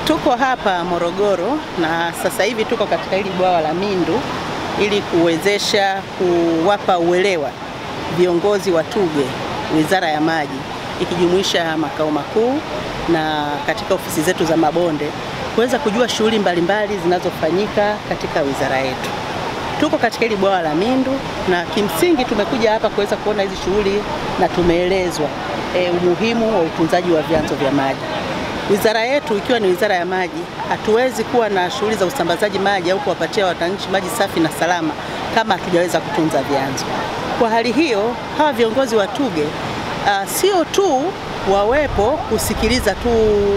Tuko hapa Morogoro na sasa hivi tuko katika hili bwawa la Mindu ili kuwezesha kuwapa uelewa viongozi wa TUGHE, Wizara ya Maji, ikijumuisha makao makuu na katika ofisi zetu za mabonde kuweza kujua shughuli mbalimbali zinazofanyika katika wizara yetu. Tuko katika hili bwawa la Mindu na kimsingi tumekuja hapa kuweza kuona hizi shughuli na tumeelezwa e, umuhimu wa utunzaji wa vyanzo vya maji. Wizara yetu ikiwa ni wizara ya maji, hatuwezi kuwa na shughuli za usambazaji maji au kuwapatia wananchi maji safi na salama kama hatujaweza kutunza vyanzo. Kwa hali hiyo, hawa viongozi wa TUGHE uh, sio tu wawepo kusikiliza tu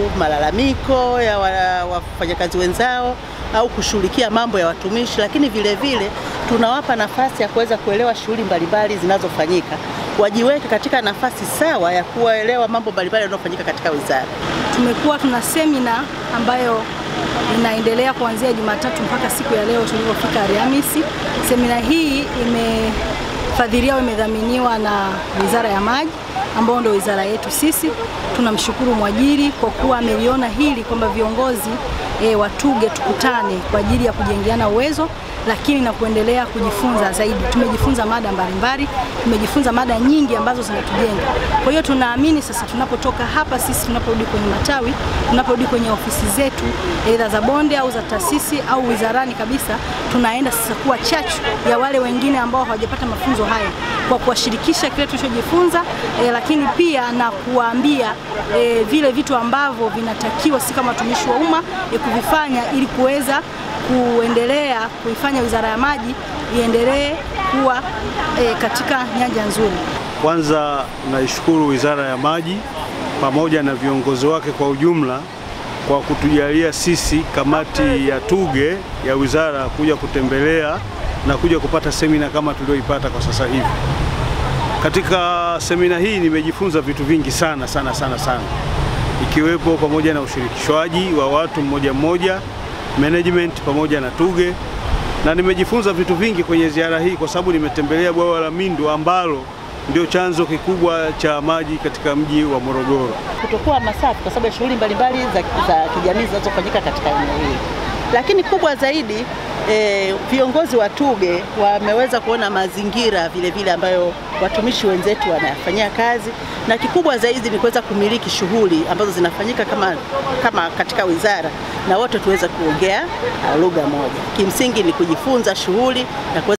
malalamiko ya wafanyakazi wenzao au kushughulikia mambo ya watumishi, lakini vile vile tunawapa nafasi ya kuweza kuelewa shughuli mbalimbali zinazofanyika, wajiweke katika nafasi sawa ya kuwaelewa mambo mbalimbali yanayofanyika katika wizara. Tumekuwa tuna semina ambayo inaendelea kuanzia Jumatatu mpaka siku ya leo tulipofika Alhamisi. Semina hii imefadhiliwa, imedhaminiwa na Wizara ya Maji ambao ndio wizara yetu sisi. Tunamshukuru mwajiri kwa kuwa ameliona hili kwamba viongozi e, wa TUGHE tukutane kwa ajili ya kujengeana uwezo lakini na kuendelea kujifunza zaidi. Tumejifunza mada mbalimbali, tumejifunza mada nyingi ambazo zinatujenga. Kwa hiyo tunaamini sasa tunapotoka hapa sisi, tunaporudi kwenye matawi, tunaporudi kwenye ofisi zetu aidha za bonde au za taasisi au wizarani kabisa, tunaenda sasa kuwa chachu ya wale wengine ambao hawajapata mafunzo haya kwa kuwashirikisha kile tulichojifunza, e, lakini pia na kuwaambia e, vile vitu ambavyo vinatakiwa sisi kama watumishi wa umma e, kuvifanya ili kuweza kuendelea kuifanya Wizara ya Maji iendelee kuwa e, katika nyanja nzuri. Kwanza naishukuru Wizara ya Maji pamoja na viongozi wake kwa ujumla kwa kutujalia sisi kamati ya TUGHE ya wizara kuja kutembelea na kuja kupata semina kama tulioipata kwa sasa hivi. Katika semina hii nimejifunza vitu vingi sana sana sana sana, ikiwepo pamoja na ushirikishwaji wa watu mmoja mmoja management pamoja na TUGHE na nimejifunza vitu vingi kwenye ziara hii, kwa sababu nimetembelea bwawa la Mindu ambalo ndio chanzo kikubwa cha maji katika mji wa Morogoro. Kutokuwa masafi kwa sababu ya shughuli mbalimbali za, za kijamii zinazofanyika katika eneo hili, lakini kubwa zaidi e, viongozi wa TUGHE wameweza kuona mazingira vile vile ambayo watumishi wenzetu wanayafanyia kazi, na kikubwa zaidi ni kuweza kumiliki shughuli ambazo zinafanyika kama, kama katika wizara na wote tuweze kuongea lugha moja. Kimsingi ni kujifunza shughuli na